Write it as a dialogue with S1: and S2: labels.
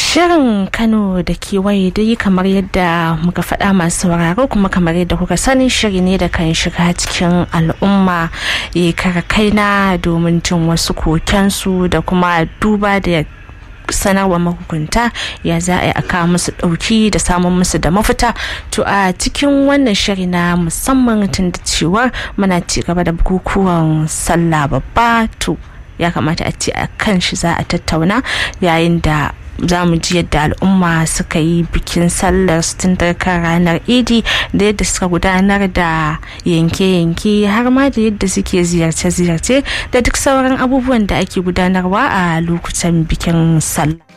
S1: Shirin Kano da kewaye dai kamar yadda muka faɗa masu sauraro kuma kamar yadda kuka sani shiri ne da kan shiga cikin al'umma ya kara kaina domin jin wasu kokensu da kuma duba da sanarwa mahukunta ya za a yi a kawo musu ɗauki da samun musu da mafita to a cikin wannan shiri na musamman tun da cewar muna ci gaba da bukukuwan sallah babba to ya kamata a ce a kan shi za a tattauna yayin da za mu ji yadda al'umma suka yi bikin sallar tun kan ranar idi da yadda suka gudanar da yanke-yanke har ma da yadda suke ziyarce-ziyarce da duk sauran abubuwan da ake gudanarwa a lokutan bikin sallah